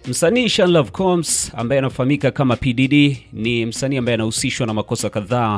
Msanii Sean Love Combs ambaye anafahamika kama P Diddy ni msanii ambaye anahusishwa na makosa kadhaa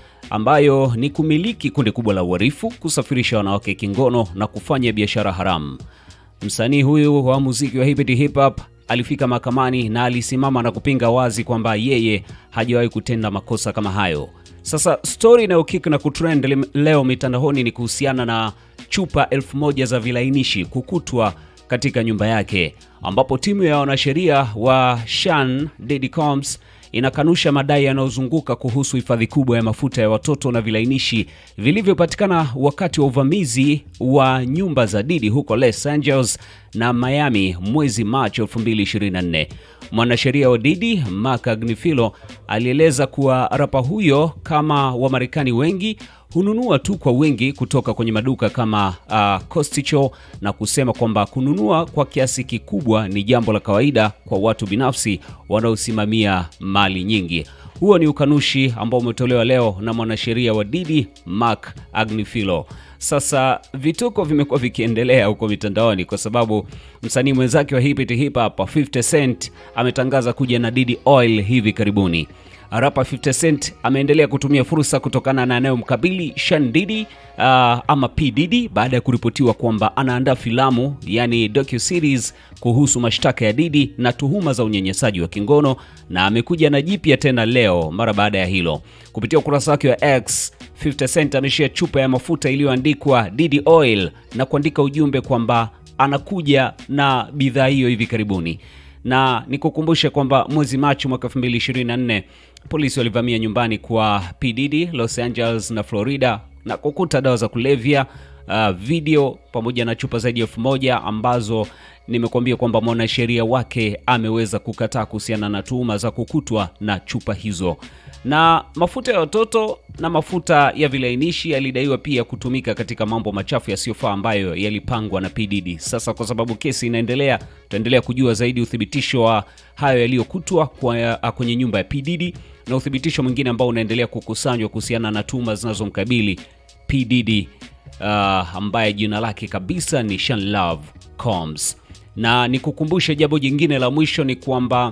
ambayo ni kumiliki kundi kubwa la uhalifu, kusafirisha wanawake kingono na kufanya biashara haramu. Msanii huyu wa muziki wa hip hip hop alifika mahakamani na alisimama na kupinga wazi kwamba yeye hajawahi kutenda makosa kama hayo. Sasa stori inayokik na kutrend leo mitandaoni ni kuhusiana na chupa elfu moja za vilainishi kukutwa katika nyumba yake, ambapo timu ya wanasheria wa Sean Diddy Combs inakanusha madai yanayozunguka kuhusu hifadhi kubwa ya mafuta ya watoto na vilainishi vilivyopatikana wakati wa uvamizi wa nyumba za Diddy huko Los Angeles na Miami mwezi Machi 2024. Mwanasheria wa Diddy Mark Agnifilo alieleza kuwa rapa huyo kama Wamarekani wengi hununua tu kwa wingi kutoka kwenye maduka kama uh, Costco na kusema kwamba kununua kwa kiasi kikubwa ni jambo la kawaida kwa watu binafsi wanaosimamia mali nyingi. Huo ni ukanushi ambao umetolewa leo na mwanasheria wa Diddy Mark Agnifilo. Sasa vituko vimekuwa vikiendelea huko mitandaoni kwa sababu msanii mwenzake wa hip hip hop 50 Cent ametangaza kuja na Diddy Oil hivi karibuni. Rapa 50 Cent ameendelea kutumia fursa kutokana na anayomkabili Sean Diddy uh, ama P Diddy baada ya kuripotiwa kwamba anaandaa filamu yani docu series kuhusu mashtaka ya Diddy na tuhuma za unyanyasaji wa kingono, na amekuja na jipya tena leo mara baada ya hilo. Kupitia ukurasa wake wa X, 50 Cent ameshia chupa ya mafuta iliyoandikwa Diddy Oil na kuandika ujumbe kwamba anakuja na bidhaa hiyo hivi karibuni na nikukumbushe kwamba mwezi Machi mwaka 2024 polisi walivamia nyumbani kwa P Diddy Los Angeles na Florida na kukuta dawa za kulevya uh, video pamoja na chupa zaidi ya elfu moja ambazo nimekuambia kwamba mwanasheria wake ameweza kukataa kuhusiana na tuhuma za kukutwa na chupa hizo. Na mafuta ya watoto na mafuta ya vilainishi yalidaiwa pia kutumika katika mambo machafu yasiyofaa ambayo yalipangwa na P Diddy. Sasa kwa sababu kesi inaendelea, tutaendelea kujua zaidi uthibitisho wa hayo yaliyokutwa kwenye nyumba ya P Diddy na uthibitisho mwingine ambao unaendelea kukusanywa kuhusiana na tuhuma zinazomkabili P Diddy uh, ambaye jina lake kabisa ni Sean Love Combs. Na nikukumbushe jambo jingine la mwisho ni kwamba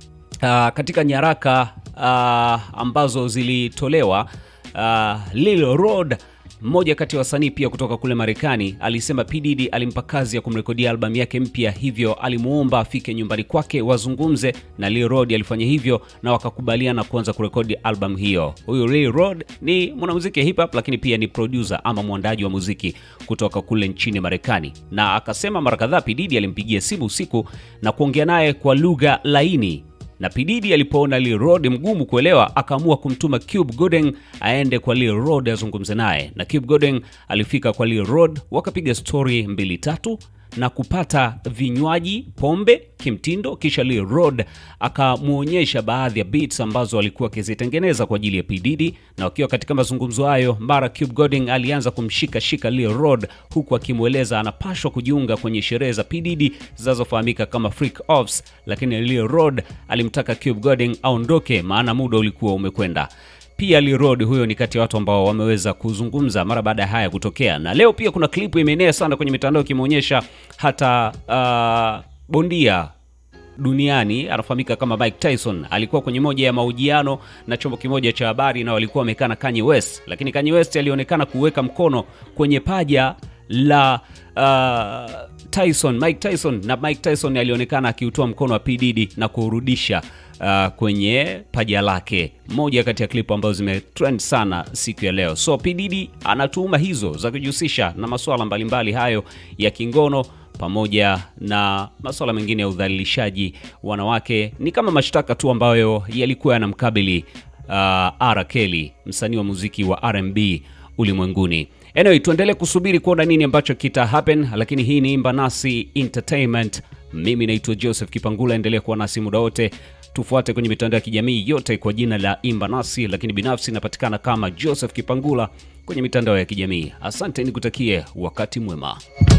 uh, katika nyaraka uh, ambazo zilitolewa uh, Lil Rod mmoja kati ya wasanii pia kutoka kule Marekani alisema P Diddy alimpa kazi ya kumrekodia albamu yake mpya, hivyo alimuomba afike nyumbani kwake wazungumze, na Lil Rod alifanya hivyo na wakakubaliana kuanza kurekodi albamu hiyo. Huyu Lil Rod ni mwanamuziki hip hop, lakini pia ni producer ama mwandaji wa muziki kutoka kule nchini Marekani, na akasema mara kadhaa P Diddy alimpigia simu usiku na kuongea naye kwa lugha laini na P Diddy alipoona Lil Rod mgumu kuelewa, akaamua kumtuma Cube Gooding aende kwa Lil Rod azungumze naye, na Cube Gooding alifika kwa Lil Rod, wakapiga stori mbili tatu na kupata vinywaji pombe kimtindo, kisha Lil Rod akamwonyesha baadhi ya beats ambazo alikuwa akizitengeneza kwa ajili ya P Diddy, na wakiwa katika mazungumzo hayo, mara Cube Gooding alianza kumshika shika Lil Rod huku akimweleza anapashwa kujiunga kwenye sherehe za P Diddy zinazofahamika kama freak offs, lakini Lil Rod alimtaka Cube Gooding aondoke, maana muda ulikuwa umekwenda. Pia Lil Rod huyo ni kati ya watu ambao wameweza kuzungumza mara baada ya haya kutokea, na leo pia kuna klipu imeenea sana kwenye mitandao ikimwonyesha hata uh, bondia duniani anafahamika kama Mike Tyson alikuwa kwenye moja ya mahojiano na chombo kimoja cha habari, na walikuwa wamekaa na Kanye West, lakini Kanye West alionekana kuweka mkono kwenye paja la uh, Tyson, Mike Tyson, na Mike Tyson alionekana akiutoa mkono wa P Diddy na kurudisha uh, kwenye paja lake, moja kati ya klipu ambazo zimetrend sana siku ya leo. So P Diddy ana tuhuma hizo za kujihusisha na masuala mbalimbali hayo ya kingono pamoja na masuala mengine ya udhalilishaji wanawake. Ni kama mashtaka tu ambayo yalikuwa yanamkabili uh, R Kelly, msanii wa muziki wa R&B ulimwenguni. Anyway, tuendelee kusubiri kuona nini ambacho kita happen, lakini hii ni Imba Nasi Entertainment. Mimi naitwa Joseph Kipangula, endelea kuwa nasi muda wote. Tufuate kwenye mitandao ya kijamii yote kwa jina la Imba Nasi, lakini binafsi inapatikana kama Joseph Kipangula kwenye mitandao ya kijamii. Asante, nikutakie wakati mwema.